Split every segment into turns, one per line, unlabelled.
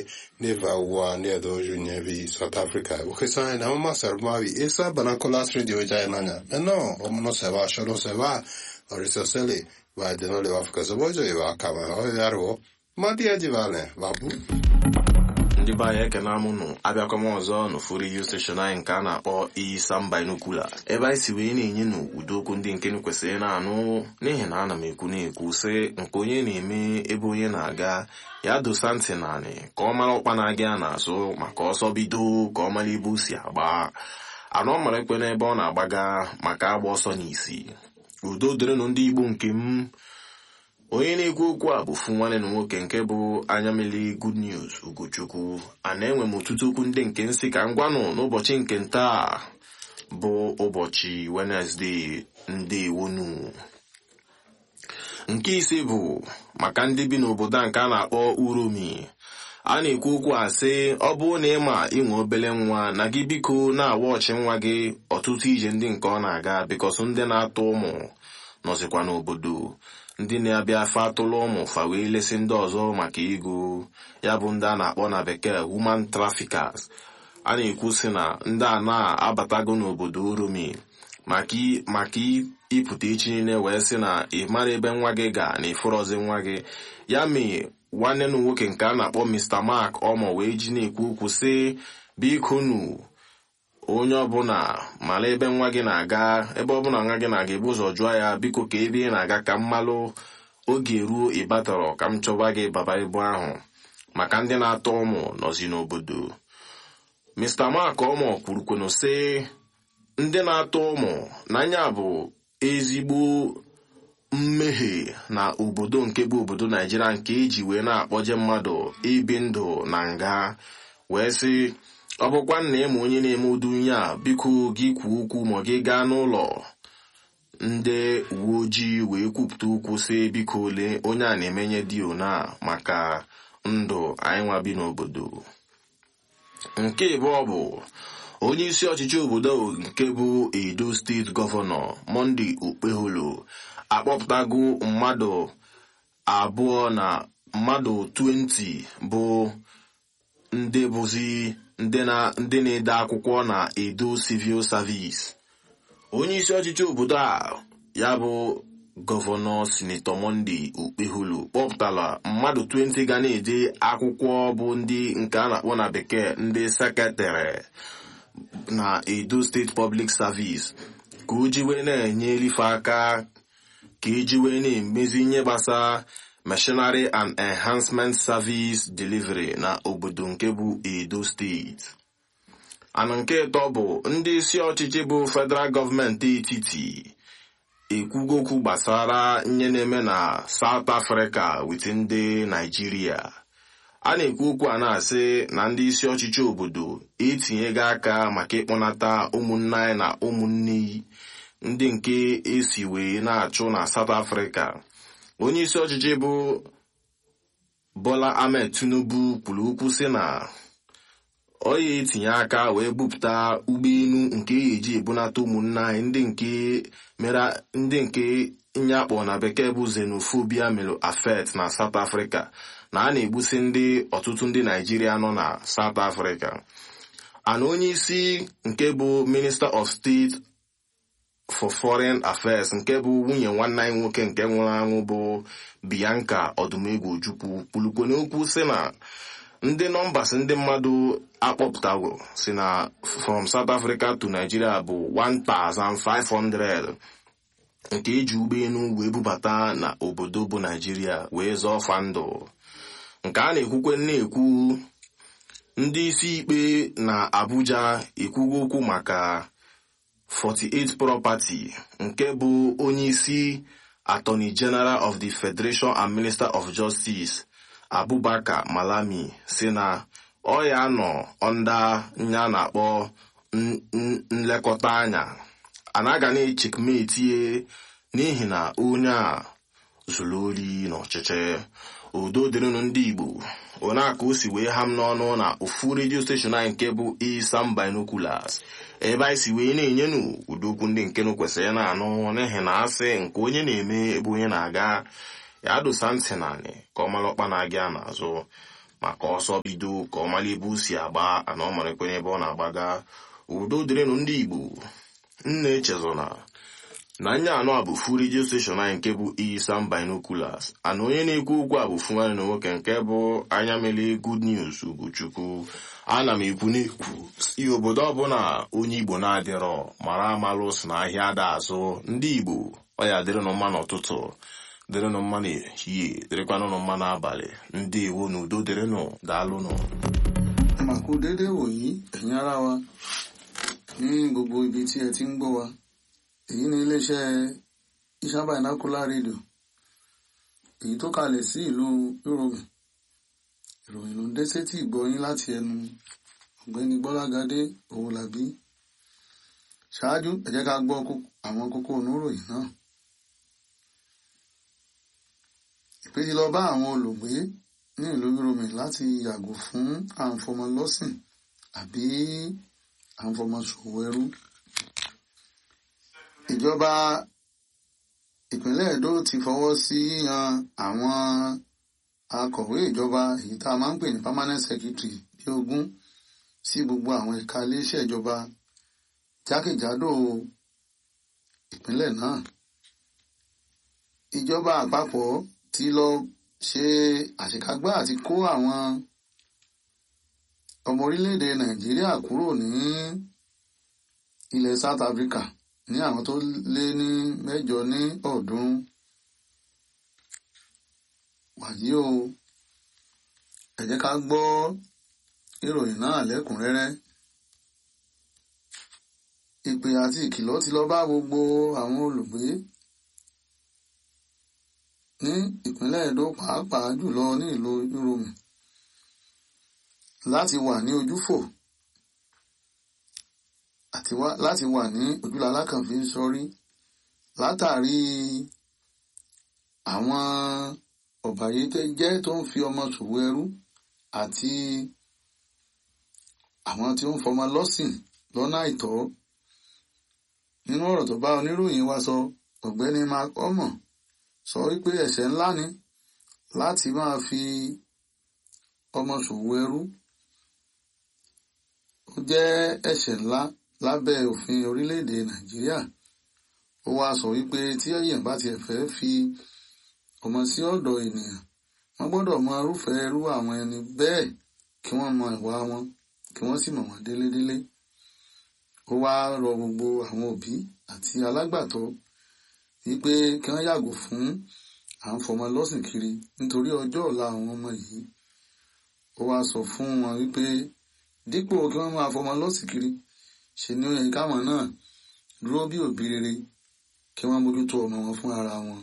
neva wa ne do junye vi South Africa o ke sa na ma ser ma vi esa banacolas radio ja na nya no o no se va solo se va ori se sele va de no le va Africa so bojo e va ka ma o yaro ma dia ji vale va bu
ndị be anyị ekene amụnụ abịakwa m ọzọ n'ụfụ redio steshọn anyị nke a na-akpọ Isam Binocular ebe anyị si wee na-enye n'ụdị okwu ndị nke kwesịrị na-anụ n'ihi na ana m ekwu na-ekwu sị nke onye na-eme ebe onye na-aga ya dosa ntị naanị ka ọ mara ọkpa na-aga ya n'azụ maka ọsọ bido ka ọ mara ibu si agba anụ ọ mara ekpe n'ebe ọ na-agbaga maka agba ọsọ n'isi udo dịrịnụ ndị Igbo nke m onye na-ekwu okwu a bụ fu nwanne na nwoke nke bụ anya mmiri good news ugochukwu a na-enwe m ọtụtụ okwu ndị nke nsị ka m gwanụ n'ụbọchị nke ntaa bụ ụbọchị wenesde ndewonu nke ise bụ maka ndị bi n'obodo a nke a na-akpọ uromi a na-ekwu okwu a sị ọ bụrụ na ịma inwe obele nwa na gị biko na-awa ọchị nwa gị ọtụtụ ije ndị nke ọ na-aga bikọsụ ndị na-atụ ụmụ nọzikwa n'obodo ndị na-abịa afọ atụlụ ụmụ fa wee lesị ndị ọzọ maka ego ya bụ ndị a na-akpọ na bekee human traffickers a na-ekwu sị na ndị a na-abatago n'obodo oromi maka ịpụta echi niile wee sị na ị mara ebe nwa gị ga na ịfụrọzi nwa gị ya mee nwanne na nwoke nke a na-akpọ Mr. Mark ọmọ wee ji na-ekwu okwu sị biko nu onye ọbụla mara ebe nwa gị na-aga ebe ọbụla nwa gị na-aga ebu ụzọ jụọ ya biko ka ebe ị na-aga ka m malụ oge ruo ịbatọrọ ka m chọba gị baba ibu ahụ maka ndị na-atọ ụmụ nọzi n'obodo Mr. Mark ọmọ kwurukwenu sị ndị na-atọ ụmụ n'anya bụ ezigbo mmehie na obodo nke bụ obodo Naijiria nke eji wee na-akpọje mmadụ ibi ndụ na nga wee sị ọ bụkwa nna ịma onye na-eme ụdị unye a biko gị kwuo okwu ma gị gaa n'ụlọ ndị uwe ojii wee kwupụta okwu sị biko ole onye a na-emenye dio na maka ndụ anyị nwa bi n'obodo nke ịbụọ bụ onye isi ọchịchị obodo nke bụ edo steeti gọvanọ Monday Okpeholo akpọpụtago mmadụ abụọ na mmadụ 20 bụ ndị bụzi ndị na-ede akwụkwọ na edo civil service onye isi ọchịchị obodo a ya bụ gọvanọ sinetọ Monday Okpeholo kpọpụtara mmadụ 20 ga na-ede akwụkwọ bụ ndị nke a na-akpọ na bekee ndị sekretarị na edo steeti public service ka o jiwe na-enye elife aka ka ejiwe na-emezi ihe gbasara machinery and enhancement service delivery na obodo nke bụ edo steeti ana nke ịtọ bụ ndị isi ọchịchị bụ federal gọọmenti etiti ekwugo okwu gbasara ihe na-eme na South Africa wit ndị Naijiria a na-ekwu okwu a na-asị na ndị isi ọchịchị obodo etinyego aka maka ịkpọnata ụmụnne anyị na ụmụnne ndị nke esi wee na-achụ na South Africa onye isi ọchịchị bụ Bola Ahmed Tinubu kwuru okwu sị na ọ ya etinye aka wee bupụta ụgbọelu nke ya eji ebunata ụmụnne anyị ndị nke mere ndị nke nye akpọ na bekee bụ xenophobia mere affect na South Africa na a na-egbusi ndị ọtụtụ ndị Naijiria nọ na South Africa ana onye isi nke bụ Minister of State for Foreign Affairs nke bụ nwunye nwanne anyị nwoke nke nwụrụ anwụ bụ Bianca Odumegwu Ojukwu kwulukwe n'okwu sị na ndị nọmbas ndị mmadụ akpọpụtago si na from South Africa to Nigeria bụ 1500 nke eji ụgbọelu wee bubata na obodo bụ Nigeria wee zọọ fa ndụ nke a na-ekwukwe na-ekwu ndị isi ikpe na Abuja ekwugo okwu maka 48 property nke bụ onye isi Attorney General of the Federation and Minister of Justice Abubakar Malami si na ọ ya nọ ọnda nya na-akpọ nlekọta anya anaga na-echekmetie n'ihi na onye a zuru ori n'ọchịchị udo dịrịnụ ndị Igbo one aka o si wee ha m n'ọnụ na ofu redio steshọn anyị nke bụ Isam Binoculars ebe anyị si wee na-enyenu ụdokwu ndị nke kwesịrị na-anụ n'ihi na asị nke onye na-eme ebe onye na-aga ya dosa ntị naanị ka ọ mara ọkpa na-aga n'azụ maka ọsọ bido ka ọ mara ebe o si agba ana ọ marakwa n'ebe ọ na-agbaga udo dịrịnụ ndị igbo nna echezona na anya anọ a bụ fu redio steshọn anyị nke bụ isan binoculars ana onye na-ekwu okwu a bụ fu nwanne na nwoke nke bụ anya mele good news ugochukwu ana m ekwu na-ekwu si obodo ọbụla onye igbo na-adịrọ mara amalụ si na ahịa ada azụ ndị igbo ọ ya dịrịnụ mma n'ụtụtụ dịrịnụ mma n'ehihie dịrịkwanụnụ mma n'abalị ndị iwu na udo dịrịnụ daalụnụ
màkú déédéé wòyí ẹ̀yin ará wa ní gbogbo ibi tí ẹ ti ń gbọ́ wa èyí ni iléeṣẹ́ Isan Binocular Radio èyí tó kalẹ̀ sí ìlú Yorùbá ìròyìn ló ń dé sétí ìgbọ́yín láti ẹnu ọ̀gbẹ́ni Gbọ́lágadé Owólabí ṣáájú ẹ jẹ́ ká gbọ́ àwọn kókó oníròyìn náà ìpè ti lọ bá àwọn olùgbé ní ìlú Yorùbá láti yàgò fún àǹfọmọlọ́sìn àbí àǹfọmọṣòwò ẹrú ìjọba ìpínlẹ̀ Èdó ti fọwọ́ sí yíyan àwọn akọ̀wé ìjọba èyí tá a máa ń pè ní permanent secretary bí ogún sí gbogbo àwọn ẹ̀ka iléeṣẹ́ ìjọba jákèjádò ìpínlẹ̀ náà ìjọba àpapọ̀ ti lọ ṣe àṣekágbá àti kó àwọn ọmọ orílẹ̀-èdè Nàìjíríà kúrò ní ilẹ̀ South Africa ní àwọn tó lé ní mẹ́jọ ní ọ̀ọ́dúnrún wàyí o ẹ jẹ́ ká gbọ́ ìròyìn náà lẹ́kùnrẹ́rẹ́ ìpè àti ìkìlọ̀ ti lọ bá gbogbo àwọn olùgbé ní ìpínlẹ̀ Èdó pàápàá jùlọ ní ìlú Yorùbá láti wà ní ojúfò àti láti wà ní ojúlá alákànfin sọrí látàrí àwọn ọ̀bàyéjẹ́ tó ń fi ọmọ ṣòwò ẹrú àti àwọn tí ó ń fọmọ lọ́sìn lọ́nà àìtọ́ nínú ọ̀rọ̀ tó bá oníròyìn wa sọ ọ̀gbẹ́ni mark omo sọ wípé ẹ̀ṣẹ̀ ńlá ni láti máa fi ọmọ ṣòwò ẹrú ó jẹ́ ẹ̀ṣẹ̀ ńlá lábẹ́ òfin orílẹ̀-èdè nàìjíríà ó wáá sọ wípé tí èèyàn bá tiẹ̀ fẹ́ fi ọmọ sí ọ̀dọ̀ ènìyàn wọ́n gbọ́dọ̀ mọ irúfẹ́ irú àwọn ẹni bẹ́ẹ̀ kí wọ́n mọ ìwà wọn kí wọ́n sì mọ̀ wọ́n délédélé ó wáá rọ gbogbo àwọn òbí àti alágbàtọ́ wípé kí wọ́n yàgò fún à ń fọmọ lọ́sìn kiri nítorí ọjọ́ ọ̀la àwọn ọmọ yìí ó wáá sọ fún wọn wípé dípò kí wọ́n máa fọmọ lọ́sìn kiri ṣe ni ó yẹ káwọn náà dúró bí òbí rere kí wọ́n mójútó ọmọ wọn fún ara wọn.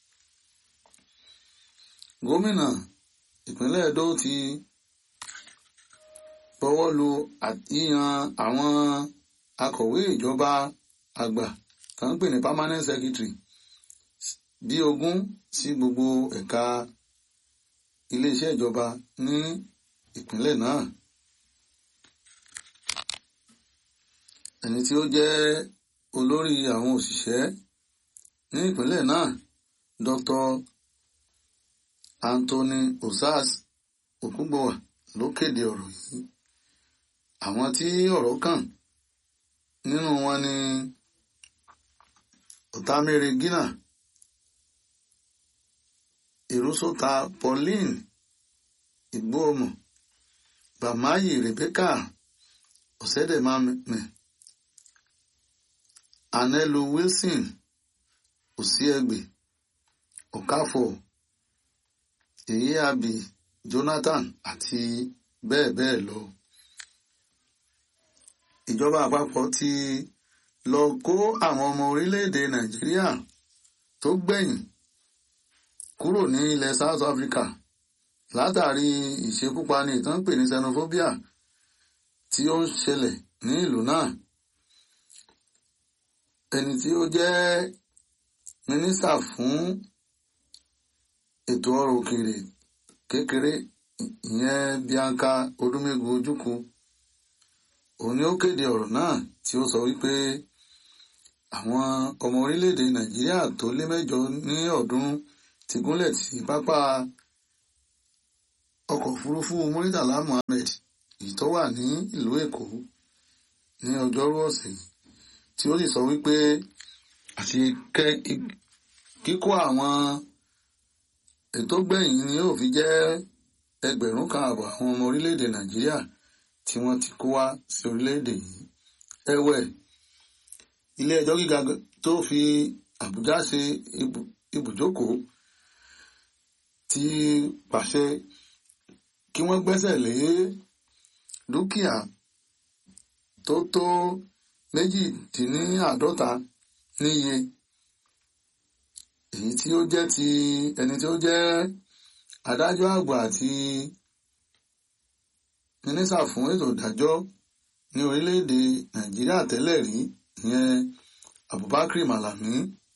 gómìnà ìpínlẹ̀ Èdó ti bọwọ́ lu yíyan àwọn akọ̀wé ìjọba àgbà kan ń pè ní permanent secretary bí ogún sí gbogbo ẹ̀ka iléeṣẹ́ ìjọba ní ìpínlẹ̀ náà. ẹni tí ó jẹ́ olórí àwọn òṣìṣẹ́ ní ìpínlẹ̀ náà Dr. Anthony Osas Okungbowa ló kéde ọ̀rọ̀ yìí àwọn tí ọ̀rọ̀ kàn nínú wọn ni Otamere Gina Ìrúsọta Pauline Igbóọmọ Bàmáyì Rebecca Ọ̀sẹ́dẹ̀mámẹ́ Anelu Wilson Osiegbe Okafor Eyiabi Jonathan àti bẹ́ẹ̀ bẹ́ẹ̀ lọ. Ìjọba àpapọ̀ ti lọ kó àwọn ọmọ orílẹ̀-èdè Nàìjíríà tó gbẹ̀yìn kúrò ní ilẹ̀ South Africa látàrí ìṣekúpani ìtàn pè ní xenophobia tí ó ń ṣẹlẹ̀ ní ìlú náà ẹni tí ó jẹ́ mínísítà fún ètò ọrọ̀ òkèèrè kékeré ìyẹn Bianca Odúmẹ́gun Ojukwu òun ni ó kéde ọ̀rọ̀ náà tí ó sọ wípé àwọn ọmọ orílẹ̀-èdè Nàìjíríà tó lé mẹ́jọ ní ọ̀ọ́dúnrún ti gúnlẹ̀ sí pápá ọkọ̀ òfurufú Muritala Muhammed èyí tó wà ní ìlú Èkó ní ọjọ́rú ọ̀sẹ̀ yìí tí ó sì sọ wípé àti kíkó àwọn ètò gbẹ̀yìn ni yóò fi jẹ́ ẹgbẹ̀rún kan àbọ̀ àwọn ọmọ orílẹ̀-èdè Nàìjíríà tí wọ́n ti kó wá sí orílẹ̀-èdè yìí ẹ̀wẹ̀ ilé ẹjọ́ gíga tó fi Àbújá ṣe ibùjókòó ti pàṣẹ kí wọ́n gbẹ́sẹ̀ lé dúkìá tó tó méjìdínláàádọ́ta níye èyí tí ó jẹ́ ti ẹni tí ó jẹ́ adájọ́ àgbà àti mínísà fún ètò ìdájọ́ ní orílẹ̀-èdè Nàìjíríà tẹ́lẹ̀ rí ìyẹn Abubakar Malami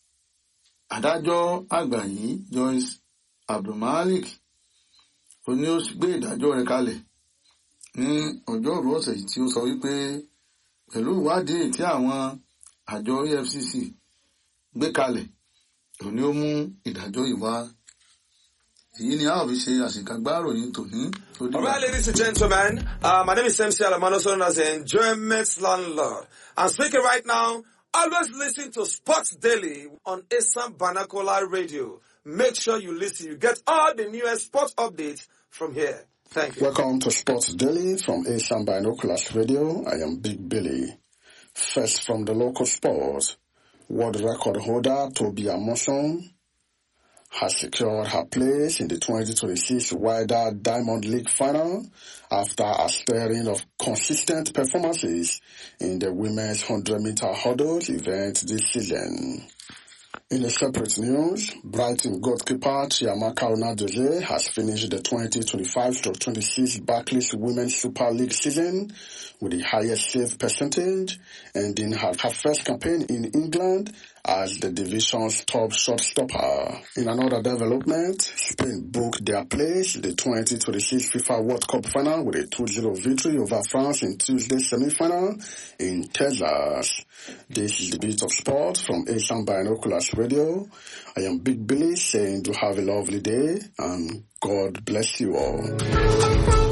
adájọ́ àgbà yìí Joyce Abdulmalik ó ní ó gbé ìdájọ́ rẹ̀ kalẹ̀ ní ọjọ́rú ọ̀sẹ̀ yìí tí ó sọ wípé pẹ̀lú ìwádìí tí àwọn àjọ EFCC gbé kalẹ̀ ó ní ó mú ìdájọ́ yìí wá èyí ni a ò fi ṣe àṣekágbá ìròyìn tòní.
All right, ladies and gentlemen, uh, my name is MC Alamano, known as the Enjoyment Landlord. I'm speaking right now. Always listen to Sports Daily on Assam Banakola Radio. Make sure you listen. You get all the newest sports updates from here. Thank you.
Welcome to Sports Daily from Asian Binoculars Radio. I am Big Billy. First from the local sports, world record holder Toby Amoson has secured her place in the 2026 Wider Diamond League final after a string of consistent performances in the women's 100 meter hurdles event this season. In a separate news, Brighton goalkeeper Chiamaka Onadoje has finished the 2025-26 Barclays Women's Super League season with the highest save percentage, ending her, her first campaign in England as the division's top shotstopper. In another development, Spain booked their place in the 2026 FIFA World Cup final with a 2-0 victory over France in Tuesday's semi-final in Texas. This is the Beat of Sport from Asian Binoculars Radio. I am Big Billy saying to have a lovely day and God bless you all.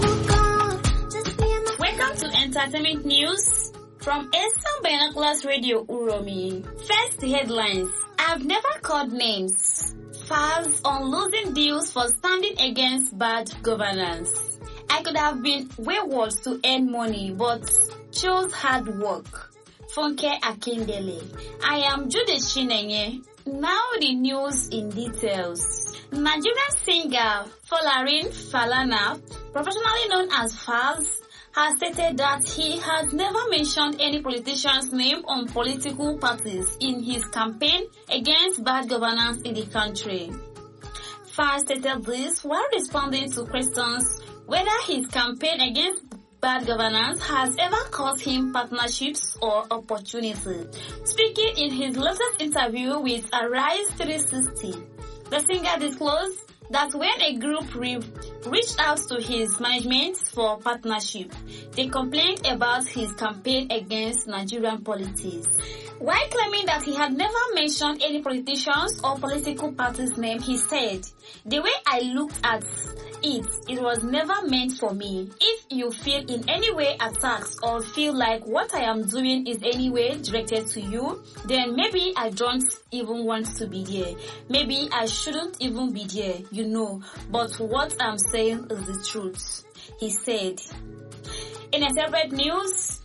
Welcome to Entertainment News from Asian Binoculars Radio Uromi. First headlines. I've never called names. Files on losing deals for standing against bad governance. I could have been wayward to earn money, but chose hard work. Funke Akindele. I am Judith Chinenye. Now the news in details. Nigerian singer Folarin Falana, professionally known as Fals, has stated that he has never mentioned any politician's name on political parties in his campaign against bad governance in the country. Fals stated this while responding to questions whether his campaign against bad governance has ever cost him partnerships or opportunity. Speaking in his latest interview with Arise 360, the singer disclosed that when a group re- reached out to his management for partnership, they complained about his campaign against Nigerian politics. While claiming that he had never mentioned any politicians or political party's name, he said, The way I looked at it, it was never meant for me. If you feel in any way attacked or feel like what I am doing is any way directed to you, then maybe I don't even want to be there. Maybe I shouldn't even be there, you know. But what I'm saying is the truth. He said. In a separate news,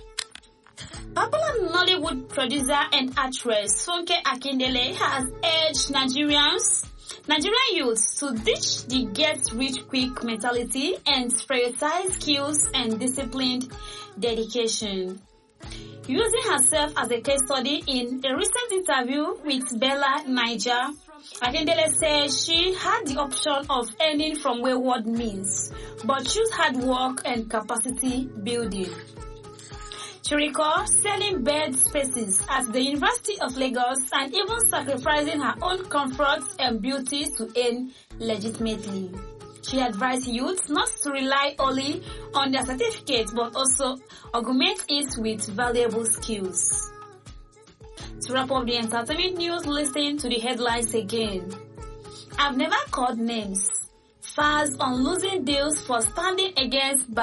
Popular Nollywood producer and actress Funke Akindele has urged Nigerians Nigerian youths to ditch the get rich quick mentality and prioritize skills and disciplined dedication. Using herself as a case study in a recent interview with Bella Niger, Akindele says she had the option of earning from wayward means, but chose hard work and capacity building. She recalls selling bed spaces at the University of Lagos and even sacrificing her own comfort and beauty to earn legitimately. She advised youth not to rely only on their certificates but also augment it with valuable skills. To wrap up the entertainment news, listen to the headlines again. I've never called names. fars on losing deals for standing against